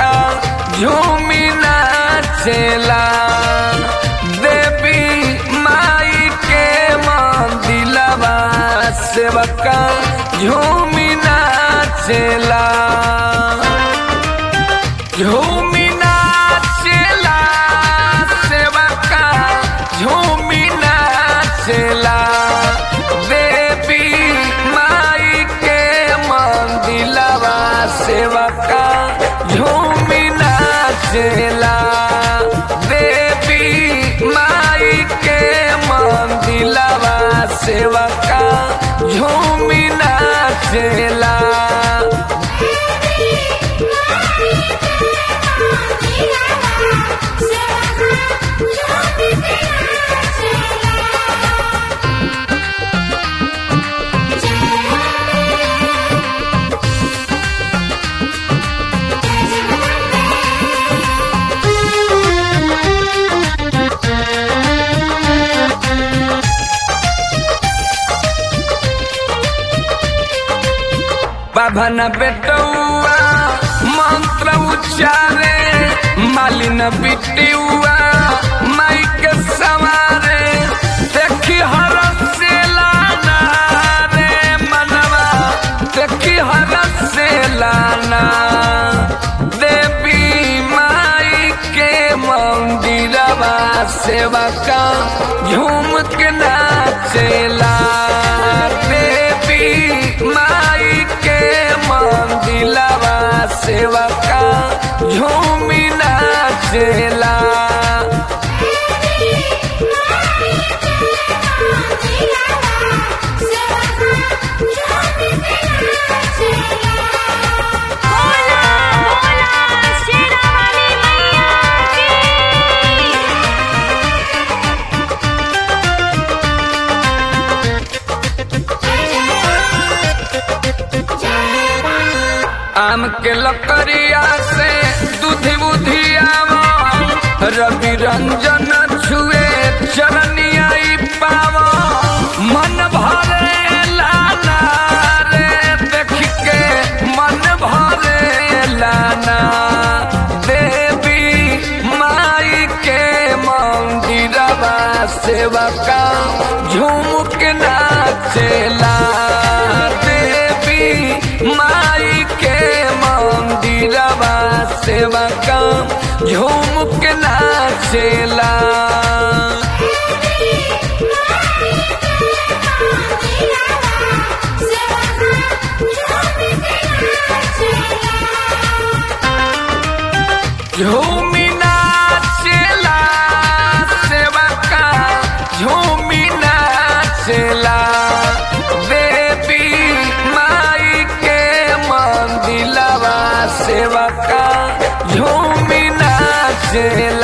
का झूमी नाचेला देवी माई के मंदिलवा सेवका झूमी नाचेला झूमी नाचेला सेवका झूमी नाचेला देवी माई के मंदिलवा सेवका झूमी नाचेला देवी माई के मंदिलवा सेवका झूमी नाचेला बाभन बेटौआ मंत्र उच्चारे मालिन बिटियुआ माई के सवारे देखी हरस से लाना रे मनवा देखी हरस से लाना देवी माई के मंदिरवा सेवा का झूम के नाचेला देवी माई के मंदिलवा सेवा का झूमी नाचेला बोला बोला शेरा वाली मैया की आम के लकड़िया से दूधी बुधी आवा रवि रंजन छुए चरनिया पावा मन भरे लाना रे देख के मन भरे लाना देवी माई के मंदिरवा सेवका झूम के नाचेला देवी माई के मंदिरवा सेवका झूम के नाचेला झूमी नाचेला सेवका झूमी नाचेला देवी माई के मंदिलवा सेवका झूमी नाचेला